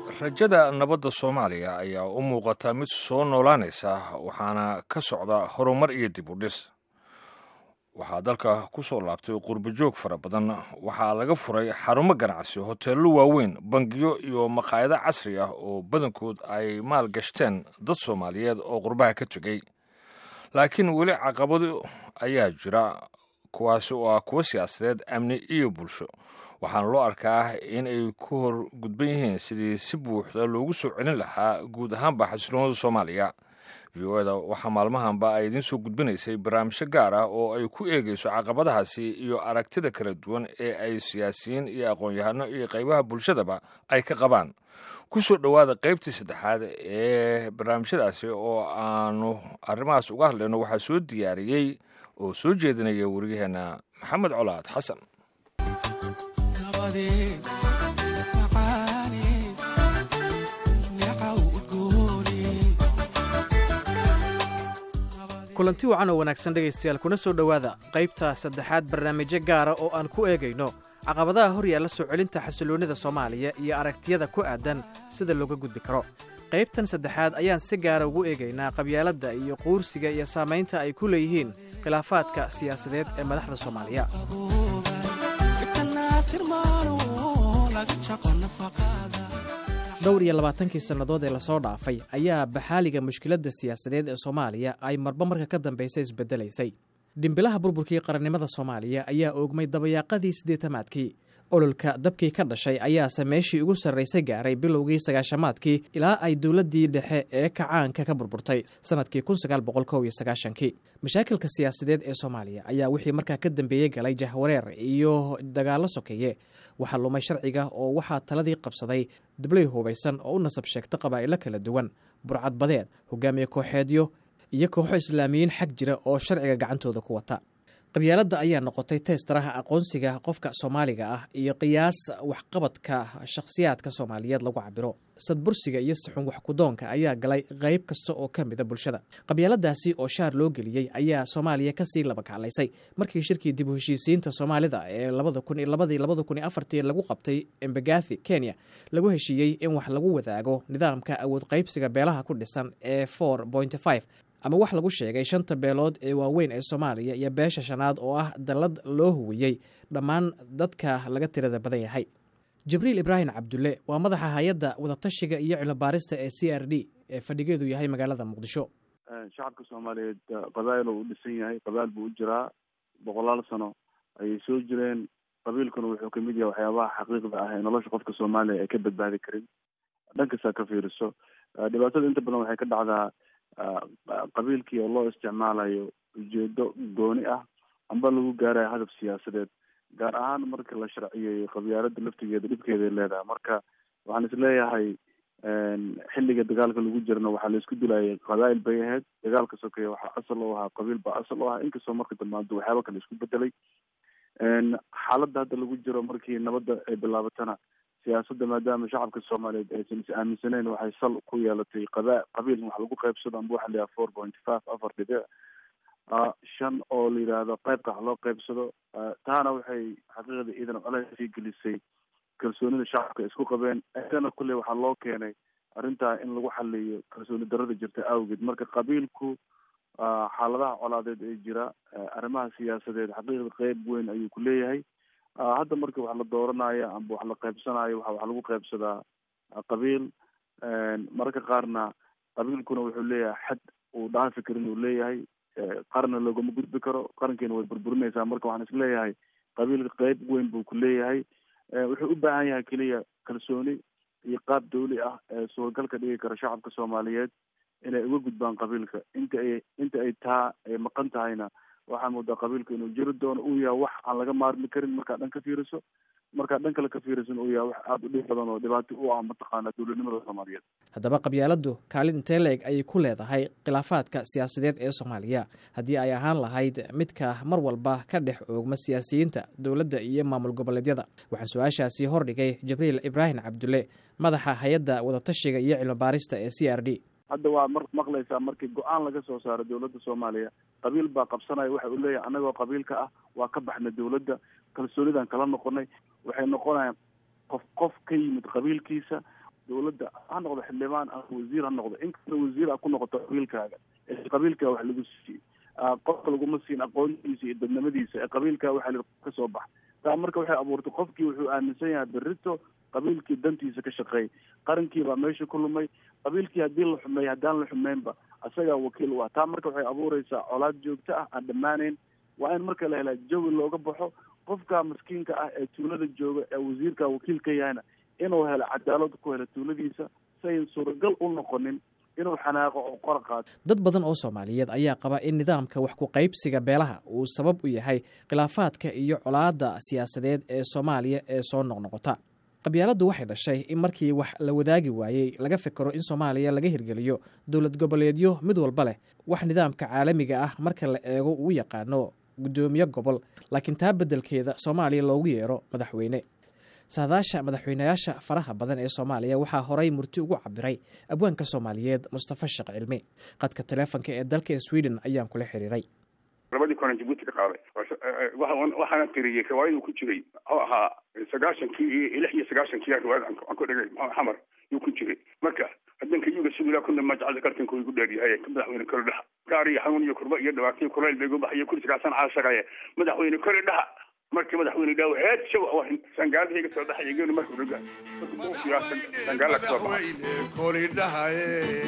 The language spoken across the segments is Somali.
rajada nabadda soomaaliya ayaa u muuqata mid soo noolaanaysa waxaana ka socda horumar iyo dib u dhis waxaa dalka ku soo laabtay qurbajoog fara badan waxaa laga furay xarumo ganacsi hoteello waaweyn bangiyo iyo maqaayado casri ah oo badankood ay maal gashteen dad soomaaliyeed oo qurbaha ka tegey laakiin weli caqabado ayaa jira kuwaasi oo ah kuwo siyaasadeed amni iyo bulsho waxaana loo arkaa in ay ku hor gudban yihiin sidii si buuxda loogu soo celin lahaa guud ahaanba xasiloonada soomaaliya v o eda waxaa maalmahanba ay idiin soo gudbinaysay barnaamijyo gaar ah oo ay ku eegayso caqabadahaasi iyo aragtida kala duwan ee ay siyaasiyiin iyo aqoon-yahano iyo qaybaha bulshadaba ay ka qabaan ku soo dhowaada qaybtii saddexaad ee barnaamijyadaasi oo aanu arrimahaas uga hadlayno waxaa soo diyaariyey oo soo jeedinaya wariyaheenna maxamed colaad xasan kulanti wacan oo wanaagsan dhegaystayaal kuna soo dhowaada qaybta saddexaad barnaamijyo gaara oo aan ku eegayno caqabadaha hor yaalla soo celinta xasiloonnida soomaaliya iyo aragtiyada ku aadan sida looga gudbi karo qaybtan saddexaad ayaan si gaara ugu eegaynaa qabyaaladda iyo quursiga iyo saamaynta ay ku leeyihiin khilaafaadka siyaasadeed ee madaxda soomaaliya dhowr iyo labaatankii sannadood ee lasoo dhaafay ayaa baxaaliga mushkiladda siyaasadeed ee soomaaliya ay marba marka ka dambaysa isbeddelaysay dhimbilaha burburkii qarannimada soomaaliya ayaa oogmay dabayaaqadii siddeetamaadkii ololka dabkii ka dhashay ayaase meeshii ugu sarraysay gaaray bilowgii sagaashamaadkii ilaa ay dowladdii dhexe ee kacaanka ka burburtay sannadkii kii mashaakilka siyaasadeed ee soomaaliya ayaa wixii markaa ka dambeeyey galay jahwareer iyo dagaallo sokeeye waxaa lumay sharciga oo waxaa taladii qabsaday dablay hubaysan oo u nasab sheegta qabaa'ilo kala duwan burcad badeed hogaamiye kooxeedyo iyo kooxo islaamiyiin xag jira oo sharciga gacantooda ku wata qabyaaladda ayaa noqotay teestaraha aqoonsiga qofka soomaaliga ah iyo qiyaas waxqabadka shakhsiyaadka soomaaliyeed lagu cabiro sadbursiga iyo sixun waxkudoonka ayaa galay qayb kasta oo ka mida bulshada qabyaaladaasi oo shaar loo geliyey ayaa soomaaliya kasii labakaclaysay markii shirkii dib u heshiisiinta soomaalida ee lagu qabtay embagathi kenya lagu heshiiyey in wax lagu wadaago nidaamka awood qaybsiga beelaha ku dhisan ee ama wax lagu sheegay shanta beelood ee waaweyn ee soomaaliya iyo beesha shanaad oo ah dallad loo huwiyey dhammaan dadka laga tirada badan yahay jibriil ibraahim cabdulle waa madaxa hay-adda wadatashiga iyo cilobaarista ee c r d ee fadhigeedu yahay magaalada muqdisho shacabka soomaaliyeed qabaa'il uu dhisan yahay qabaa'il buu u jiraa boqolaal sano ayay soo jireen qabiilkuna wuxuu kamid yahay waxyaabaha xaqiiqda ah ee nolosha qofka soomaaliya ay ka badbaadi karin dhankasta ka fiiriso dhibaatada inta badan waxay ka dhacdaa qabiilkii oo loo isticmaalayo ujeedo gooni ah amba lagu gaarayo hadaf siyaasadeed gaar ahaan marka la sharciyeeyo qabyaalada laftigeeda dhibkeeday leedahay marka waxaan isleeyahay xilliga dagaalka lagu jirana waxaa laisku dilayay qabaa'il bay ahayd dagaalka sokeeye waxaa asal u ahaa qabiil baa asal u ahaa inkastoo marka dambaanto waxyaaba kale isku bedelay xaaladda hadda lagu jiro markii nabadda ay bilaabatana siyaasadda maadaama shacabka soomaaliyeed aysan is aaminsaneyn waxay sal ku yeelatay qaba qabiil wax lagu qaybsado amba waxa la yidhaha four point five afar dhibic shan oo la yidhaahdo qaybka wax loo qaybsado taana waxay xaqiiqda iidan colaysii gelisay kalsoonida shacabka isku qabeen idana kulley waxaa loo keenay arrintaa in lagu xaliyo kalsooni darada jirta awgeed marka qabiilku xaaladaha colaadeed ee jira arrimaha siyaasadeed xaqiiqda qeyb weyn ayuu ku leeyahay hadda marka wax la dooranayo amba wax la qaybsanayo waxa wax lagu qaybsadaa qabiil mararka qaarna qabiilkuna wuxuu leeyahay xad uu dhaafi karin uu leeyahay qarna loogama gudbi karo qarankeena way burburinaysaa marka waxaan isleeyahay qabiilka qeyb weyn buu ku leeyahay wuxuu u baahan yahay keliya kalsooni iyo qaab dawli ah ee suuragal ka dhigi kara shacabka soomaaliyeed inay uga gudbaan qabiilka inta ay inta ay taa ay maqan tahayna waxaa moodaa qabiilka inuu jiri doono uu yahay wax aan laga maarmi karin markaa dhan ka fiiriso markaa dhan kale ka fiirisan uu yahay wax aada u dhib badan oo dhibaato u ah mataqaana dowladnimada soomaaliyeed haddaba qabyaaladdu kaalin intee la-eg ayay ku leedahay khilaafaadka siyaasadeed ee soomaaliya haddii ay ahaan lahayd midka mar walba ka dhex oogma siyaasiyiinta dowladda iyo maamul goboleedyada waxaa su-aashaasi hordhigay jibriil ibraahim cabdulle madaxa hay-adda wadatashiga iyo cilmibaarista ee c r d hadda waa mar maqlaysaa markii go-aan laga soo saaro dowladda soomaaliya qabiil baa qabsanaya waxa uu leeyahay annagoo qabiilka ah waa ka baxnay dowladda kalsoonidan kala noqonay waxay noqonayaan qof qof ka yimid qabiilkiisa dawladda ha noqdo xildhibaan ama wasiir ha noqdo inkasta wasiir a ku noqoto qabiilkaaga ee qabiilkaa wax lagu siiyey qofka laguma siin aqoontiisa iyo dadnimadiisa ee qabiilkaa waxaa la ka soo bax taa marka waxay abuurtay qofkii wuxuu aaminsan yahay berrito qabiilkii dantiisa ka shaqeeyay qarankii baa meesha ku lumay qabiilkii haddii la xumeey haddaan la xumeynba asagaa wakiil u ah taa marka waxay abuureysaa colaad joogto ah aan dhammaanayn waa in marka la helaa jawi looga baxo qofka maskiinka ah ee tuulada jooga ee wasiirka wakiil ka yahayna inuu helo cadaalad ku helo tuuladiisa si ayn suuragal u noqonin inuu xanaaqo oo qora qaato dad badan oo soomaaliyeed ayaa qaba in nidaamka wax ku qaybsiga beelaha uu sabab u yahay khilaafaadka iyo colaadda siyaasadeed ee soomaaliya ee soo noqnoqota qabyaaladdu waxay dhashay in markii wax la wadaagi waayey laga fikero in soomaaliya laga hirgeliyo dowlad goboleedyo mid walba leh wax nidaamka caalamiga ah marka la eego uu yaqaano guddoomiye gobol laakiin taa beddelkeeda soomaaliya loogu yeero madaxweyne saadaasha madaxweynayaasha faraha badan ee soomaaliya waxaa horay murti ugu cabiray abwaanka soomaaliyeed mustafa sheekh cilmi qadka taleefonka ee dalka sweden ayaan kula xiriiray labadii kulan jabuuti ka qaaday waxaana tiriyey riwaayadu ku jiray oo ahaa sagaashankii iyo lix iyo sagaashankii riwaayad aan ku dhigay xamar yuu ku jiray marka hadanka yuga siduu ilaa kuna majacada kartanka igu dheeryahay madaxweyne kori dhaha gaar iyo xanuun iyo kurba iyo dhibaataiyo kulayl bay igu baxayo kursigaasan caashaqaya madaxweyne kori dhaha markii madaxweyne dhaaw heed shaw sangaalada iga soo dhaxay geenu markuu dhaga sangaala ka soo baxay kori dhahaye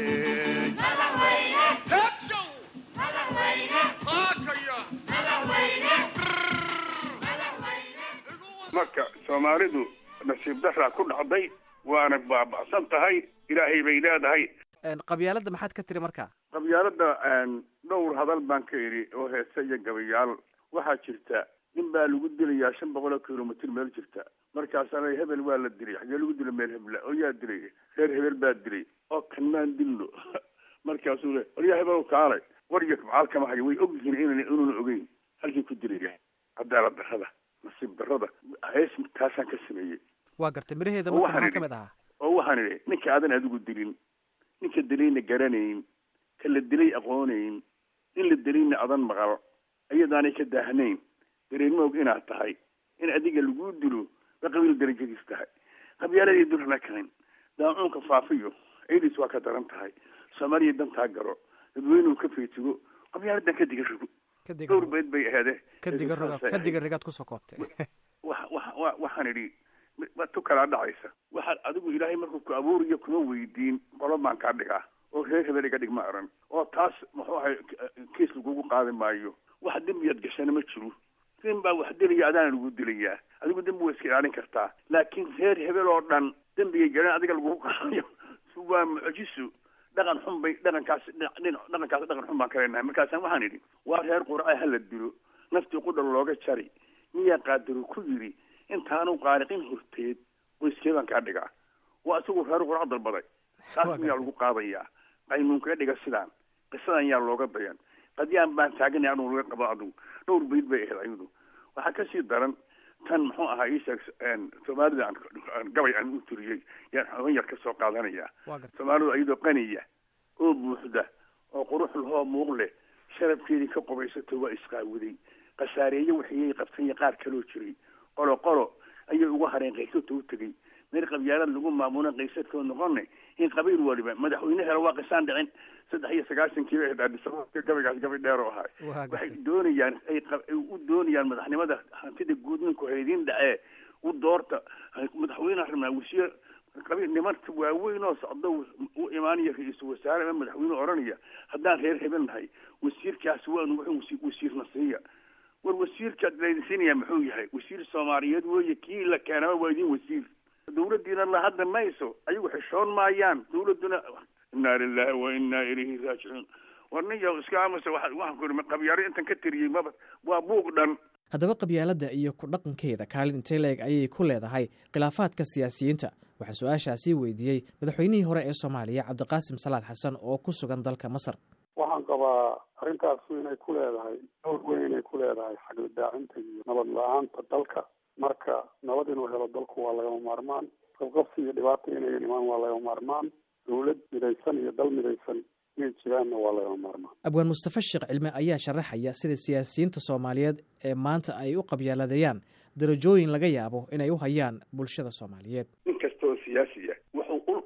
marka soomaalidu nasiib daraa ku dhacday waana baaba'san tahay ilaahay bay leedahay qabyaaladda maxaad ka tiri marka qabyaaladda dhowr hadal baan ka idhi oo heese iyo gabayaal waxaa jirta nin baa lagu dilayaa shan boqol oo kilomitr meel jirta markaasana hebel waa la dilay xagee lagu dila meel hebla oo yaa dilay reer hebel baa dilay oo kan maan dilno markaasuu le waryaa hebel kaalay warya macaalkama hayo way og yihiin in inuuna ogeyn halkii ku dilaya cadaalad darrada nasiib darrada hees taasaan ka sameeyey waa gartay miraheeda marka maxaa ka mid ahaa oo waxaan idhi ninka aadan adigu dilin ninka dilayna garanayn ka la dilay aqoonayn in la dilayna adan maqal iyadaanay ka daahnayn dareema og inaad tahay in adiga lagu dilo ba qabiil darajadiis tahay qabyaaladii durana karin daacuunka faafiyo ciidis waa ka daran tahay soomaaliya dantaa galo dadweynuhu ka feetigo qabyaaladan ka diga rogo dhowr beed bay aheede kadiga roga kadiga rigaad kusoo koobtay wa wa waxaan idhi tu kalaa dhacaysa waxaad adigu ilaahay markuu ku abuuriyo kuma weydiin qolo baan kaa dhigaa oo reer hebel iga dhig ma aran oo taas muxuu ahay kiis lagugu qaadi maayo wax dembiyaad gashana ma jiro nin baa wax dilaya adaana lagu dilayaa adigu dembi waa iska ilaalin kartaa laakiin reer hebel oo dhan dembigay galeen adiga lagugu qaadayo waa mucjiso dhaqan xun bay dhaqankaas dhaqankaas dhaqan xun baan ka leenahay markaasaan waxaan idhi waa reer qurca hala dilo naftii qudhal looga jari miyaa qaadaro ku yidhi intaanu qaariqin horteed qoyskee baan kaa dhigaa waa isagu reer qurca dalbaday taas miyaa lagu qaadayaa qaynuunkaga dhiga sidaan qisadan yaa looga dayan qadyaan baan taaganay anuu laga qabo adigu dhowr bayd bay ahayd ayadu waxaa kasii daran tan muxuu ahaa isheeg soomaalida aan gabay aan u turiyey yaan xoogan yar ka soo qaadanaya soomaalidu iyadoo qaniya oo buuxda oo qurux lahoo muuq leh sharafkeedii ka qobaysato waa isqaawaday khasaareeye waxiyay qabtanya qaar kaloo jiray qolo qolo ayay uga hareen qaysata u tegey meel qabyaalad lagu maamula qaysadkoo noqone in qabiil waliba madaxweyne helo waa qisaan dhicin saddex iyo sagaashankii adhisaboodka gabaygaas gabay dheer oo ahay waxay doonayaan ay u doonayaan madaxnimada hantida guud ninku haydiin dhacee u doorta madaxweyne rabnaa wasiir qabiil nimanka waaweyn oo socdo u imaanaya ra-iisul wasaare ama madaxweyne odhanaya haddaan reer hebel nahay wasiirkaas waanu wuxuu wasiirna siiya war wasiirka laydin siinaya muxuu yahay wasiir soomaaliyeed weeye kii la keenaba waa idin wasiir dawladdiina la hadli mayso ayagu xishoon maayaan dawladduna inaa lilahi wa inaa ilayhi raajicuun war nin yaw iska aamusa waxaan ku ihi qabyaaro intan ka tiriyey maba waa buuq dhan haddaba qabyaaladda iyo ku dhaqankeeda kaalin intee la-eg ayay ku leedahay khilaafaadka siyaasiyiinta waxaa su-aashaasii weydiiyey madaxweynihii hore ee soomaaliya cabdiqaasim salaad xasan oo ku sugan dalka masar waxaan qabaa arrintaasu inay ku leedahay dhowr weyn inay ku leedahay xagla daacinta iyo nabad la-aanta dalka marka nabad inuu helo dalku waa lagama maarmaan qabqabsi iyo dhibaata inay imaan waa lagama maarmaan dawlad midaysan iyo dal midaysan inay jiraanna waa lagama maarmaan abwaan mustafa sheekh cilme ayaa sharaxaya sida siyaasiyiinta soomaaliyeed ee maanta ay u qabyaaladeeyaan darajooyin laga yaabo inay u hayaan bulshada soomaaliyeed nin kasta oo siyaasiya wuxuu ul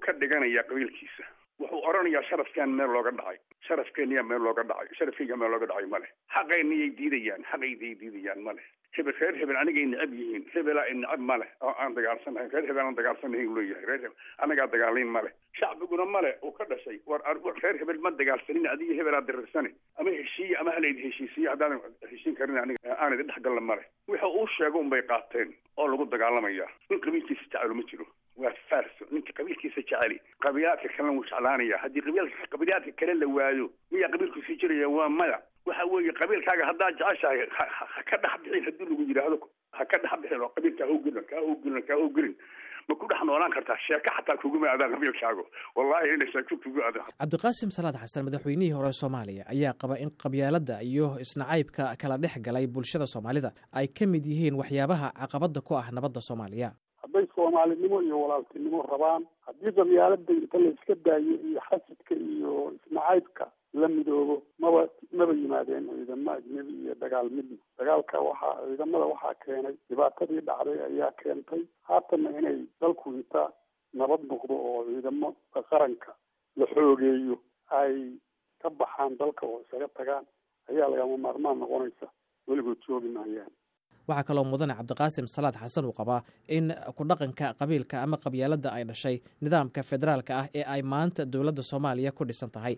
ka dhiganayaa qabiilkiisa wuxuu odhanayaa sharafkaan meel looga dhacay sharafkeeniyaa meel looga dhacay sharafkeyga meel looga dhacay male xaqayniyay diidayaan xaqayday diidayaan male hebel reer hebel anigay necab yihiin hebelaa ay necab male oo aan dagaalsanahayn reer hebel aan dagaalsanahayn uu leeyahay reer hebel anagaa dagaalayn male shacbiguna male uu ka dhashay war reer hebel ma dagaalsanin adiga hebelaa dirirsane ama heshiiye ama halaydi heshiisiye haddaadan heshiin karin aniga aan idin dhexgalla male wixii uu sheego unbay qaateen oo lagu dagaalamaya nin qabiilkiisa jecelo ma jiro waa farso ninka qabiilkiisa jeceli qabiilaadka kalena wuu jeclaanaya haddii qabiilka qabiilaadka kale la waayo miyaa qabiilkiisa jiraya waa maya waxa weeye qabiilkaaga haddaad jeceshahay ha ka dhex bixin haddii lagu yidhaahdo ha ka dhex bixin oo qabiilka hawgelin kaa hawgelin kaa hawgelin ma ku dhex noolaan kartaa sheeko xataa kuguma aadaan qabiilkaagu wallahi inay sheeko kugu aadaan cabdiqaasim salaad xasan madaxweynihii hore soomaaliya ayaa qaba in qabyaaladda iyo isnacaybka kala dhex galay bulshada soomaalida ay ka mid yihiin waxyaabaha caqabadda ku ah nabadda soomaaliya hadday soomaalinimo iyo walaaltinimo rabaan haddii qabyaalada inta la iska daayo iyo xasidka iyo isnacaybka la midoobo maba maba yimaadeen ciidamo ajnebi iyo dagaal midna dagaalka waxaa ciidamada waxaa keenay dhibaatadii dhacday ayaa keentay haatanna inay dalku inta nabad noqdo oo ciidamo qaranka la xoogeeyo ay ka baxaan dalka oo isaga tagaan ayaa lagama maarmaan noqonaysa weligood joogi maayaan waxaa kaloo mudane cabdiqaasim salaad xasan uu qabaa in ku dhaqanka qabiilka ama qabyaaladda ay dhashay nidaamka federaalka ah ee ay maanta dowladda soomaaliya ku dhisan tahay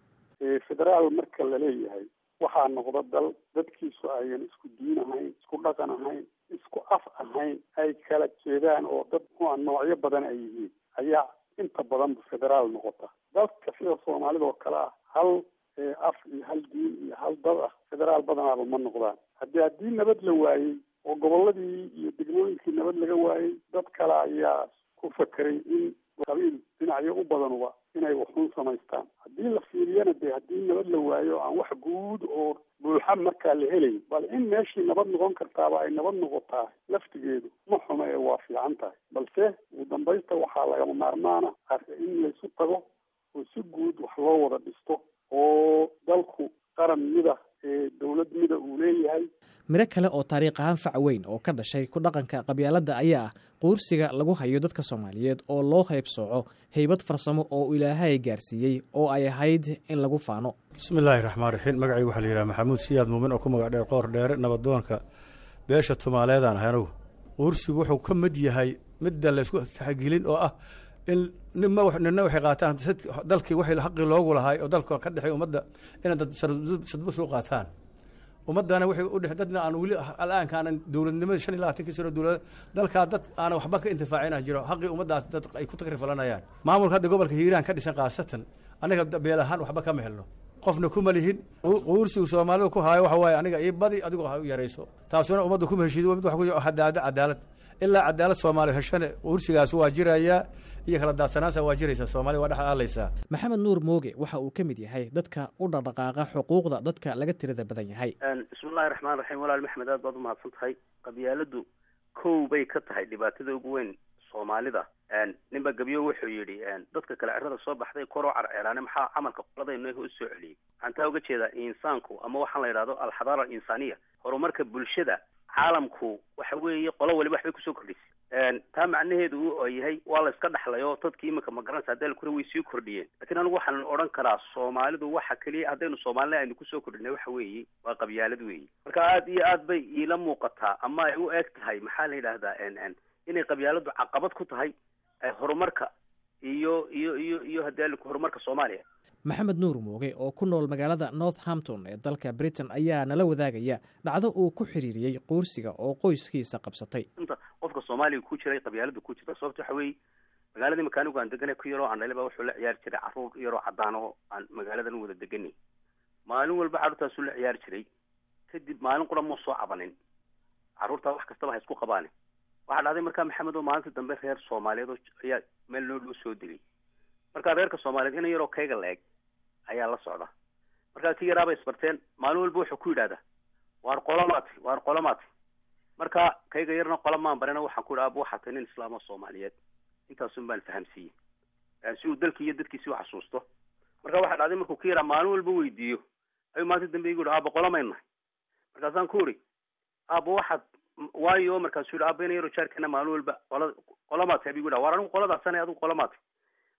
federaal marka la leeyahay waxaa noqda dal dadkiisu ayan isku diin ahayn isku dhaqan ahayn isku af ahayn ay kala jeedaan oo dad mua noocyo badan ay yihiin ayaa inta badanba federaal noqota dadka sida soomaalida oo kale ah hal af iyo hal diin iyo hal dad ah federaal badanaaba ma noqdaan haddii haddii nabad la waayey oo goboladii iyo degmooyinkii nabad laga waayey dad kale ayaa ku fakeray in qabiil dhinacyo u badanuba inay waxuun samaystaan haddii la fiiriyana dee haddii nabad la waayo aan wax guud oo buuxa markaa la helayn bal in meeshii nabad noqon kartaaba ay nabad noqotaa laftigeedu ma xumo ee waa fiican tahay balse ugu dambaysta waxaa lagama maarmaana in laysu tago oo si guud wax loo wada dhisto oo dalku qaran mida ee dowlad mida uu leeyahay miro kale oo taariikh ahaan fac weyn oo ka dhashay ku dhaqanka qabyaaladda ayaa ah quursiga lagu hayo dadka soomaaliyeed oo loo haybsooco haybad farsamo oo ilaahay gaarsiiyey oo ay ahayd in lagu faano bismi illaahi raxmaan raxiim magacaygu waxaa la yidhaha maxamuud siyaad muumin oo ku magac dheer qoor dheere nabadoonka beesha tumaaleedaan ahay anugu quursigu wuxuu ka mid yahay midda laysku taxgelin oo ah in nima nina waxay qaataan dalkii waxay xaqii loogu lahay oo dalka ka dhexay ummadda inay dad sadbus u qaataan ummadana waxay u dhex dadna aan weli al'aanka aanan dowladnimada shan iyo labaatankii sano dowlad dalkaa dad aanan waxba ka intifaacina jiro xaqii ummaddaas dad ay ku takrifalanayaan maamulka hadda gobolka hiiraan ka dhisan khaasatan aniga beel ahaan waxba kama helno qofna kuma lihin quursigu soomaalida ku haayo waxa waaye aniga io badi adigoo ha u yarayso taasuna ummadda kuma heshiido mid waxa ku hadaada cadaalad ilaa cadaalad soomaaliya heshane quursigaas waa jirayaa iyo kala daadsanaansa waa jiraysaa soomaaliya waa dhex aalaysaa maxamed nuur mooge waxa uu ka mid yahay dadka u dhaqdhaqaaqa xuquuqda dadka laga tirada badan yahay bismillahi raxmaan raxiim walaal maxmed aad baad umahadsan tahay qabyaaladu kow bay ka tahay dhibaatada ugu weyn soomaalida ninba gebyo wuxuu yidhi dadka kale cirada soo baxday koroo carceelaane maxaa camalka qoladaynu u soo celiyey waxaan taa uga jeedaa insaanku ama waxaan la yidhahdo alxadaara alinsaaniya horumarka bulshada caalamku waxa weeye qolo waliba waxbay kusoo kordhisay taa macnaheedu oo yahay waa la iska dhexlayo dadkii iminka magaranaysa hadii la kure way sii kordhiyeen lakiin anigu waxaan odhan karaa soomaalidu waxa keliya haddaynu soomaalina aynu kusoo kordhinay waxa weeye waa qabyaalad weeye marka aad iyo aad bay iila muuqataa ama ay u eg tahay maxaa la yidhahdaa inay qabyaaladu caqabad ku tahay horumarka iyo iyo iyo iyo haddii horumarka soomaaliya maxamed nuur mooge oo ku nool magaalada northampton ee dalka britain ayaa nala wadaagaya dhacdo uu ku xiriiriyey quursiga oo qoyskiisa qabsatay inta qofka soomaaliga ku jiray qabyaalada ku jirta sababta waxa weeye magaaladii makaanigu aan deganay ku yaroo andhale ba wuxuu la ciyaari jiray carruur yaroo cadaan oo aan magaaladan wada deganay maalin walba carruurtaasuu la ciyaari jiray kadib maalin qura muu soo cabanin carruurtaa wax kastaba ha isku qabaane waxaa dhacday markaa maxamed oo maalinta dambe reer soomaaliyeed oo ayaa meel noo loo soo dilay markaa reerka soomaaliyeed ina yaroo kayga la eg ayaa la socda markaa ki yaraabay isbarteen maalin walba wuxuu ku yidhahdaa waar qolomaati waar qolomaati marka kayga yarna qola maan barena waxaan ku yidhi aba waxaa tahay nin islaamo soomaaliyeed intaasun baan fahamsiiyey si uu dalkii iyo dadkiisi u xasuusto marka waxaa dhacday markuu ka yaraa maalin walba weydiiyo ayuu maalinta dambe igu yihi aaba qolomayn nahay markaasaan ku idhi aaba waxaad waayo markaasuu yidhi aaba ina yaroo jaarkeena maalin walba qola qolomaati abigu yidhaha waar anigu qoladaasana adigu qolomaati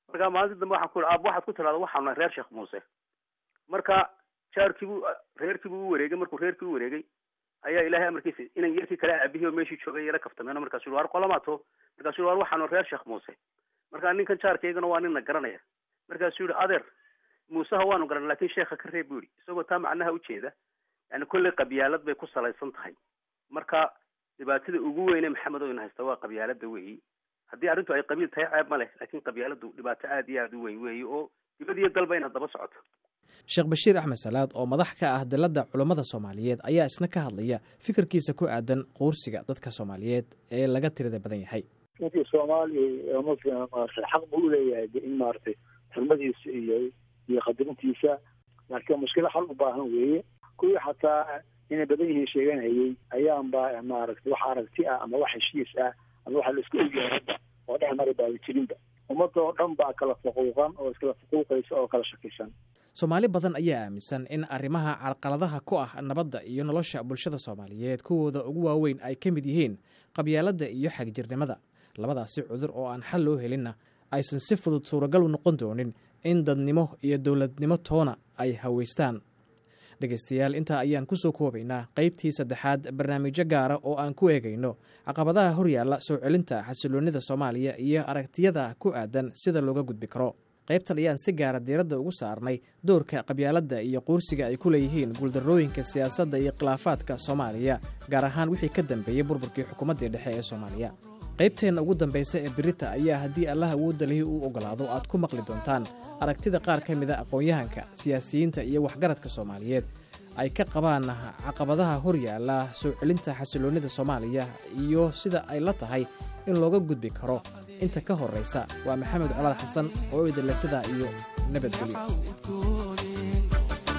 marka maalinta dambe waxaan ku ihi aab waxaad ku tidhahda waxaan nahay reer sheekh muuse marka jaarkiibuu reerkiibuu u wareegay markuu reerkii u wareegay ayaa ilaahay amarkiisa inan yarkii kale aabihii oo meeshii joogay yala kaftameen markaasu yhi war qolamaato markaasuu yhi war waxaanu reer sheekh muuse marka ninkan jaarkaygana waa nina garanaya markaasuu yihi adeer muuseha waanu garan lakin sheekha ka reeb bu yihi isagoo taa macnaha ujeeda yani kolley qabyaalad bay ku salaysan tahay marka dhibaatada ugu weyne maxamed oo ina haysta waa qabyaalada weeyi haddii arrintu ay qabiil tahay ceeb ma leh laakin qabyaaladu dhibaato aada iyo aada u weyn weeyi oo dibad iyo dalba inaad daba socoto sheekh bashiir axmed salaad oo madax ka ah dalladda culummada soomaaliyeed ayaa isna ka hadlaya fikirkiisa ku aadan quursiga dadka soomaaliyeed ee laga tirada badan yahay ninkii soomaaliya muslim maarata xaq buu uleeyahay in maaragtay xurmadiisa iyo iyo qadarintiisa laakiin mushkilo xal u baahan weeye kuwii xataa inay badan yihiin sheeganayay ayaanba maaragtay wax aragti ah ama wax heshiis ah ama waxa la isku ogyahay hadda oo dhex mari baaba jirinba ummadda oo dhan baa kala faquuqan oo iskala faquuqaysa oo kala shakisan soomaali badan ayaa aaminsan in arrimaha carqaladaha ku ah nabadda iyo nolosha bulshada soomaaliyeed kuwooda ugu waaweyn ay ka mid yihiin qabyaaladda iyo xagjirnimada labadaasi cudur oo aan xal loo helinna aysan si fudud suuragal u noqon doonin in dadnimo iyo dowladnimo toona ay haweystaan dhegaystayaal intaa ayaan ku soo koobaynaa qaybtii saddexaad barnaamijyo gaara oo aan ku eegayno caqabadaha horyaalla soo celinta xasiloonnida soomaaliya iyo aragtiyada ku aadan sida looga gudbi karo qaybtan ayaan si gaara diiradda ugu saarnay doorka qabyaaladda iyo quursiga ay ku leeyihiin guuldarrooyinka siyaasadda iyo khilaafaadka soomaaliya gaar ahaan wixii ka dambeeyey burburkii xukuumaddii dhexe ee soomaaliya qaybteenna ugu dambaysa ee birita ayaa haddii allah awoodda lihi uu ogolaado aad ku maqli doontaan aragtida qaar ka mida aqoon-yahanka siyaasiyiinta iyo waxgaradka soomaaliyeed ay ka qabaan caqabadaha horyaalla soo celinta xasiloonnida soomaaliya iyo sida ay la tahay in looga gudbi karo inta ka horraysa waa maxamed colaad xasan oo idinle sidaa iyo nabadgelyo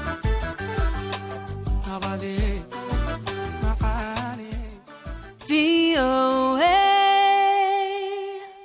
V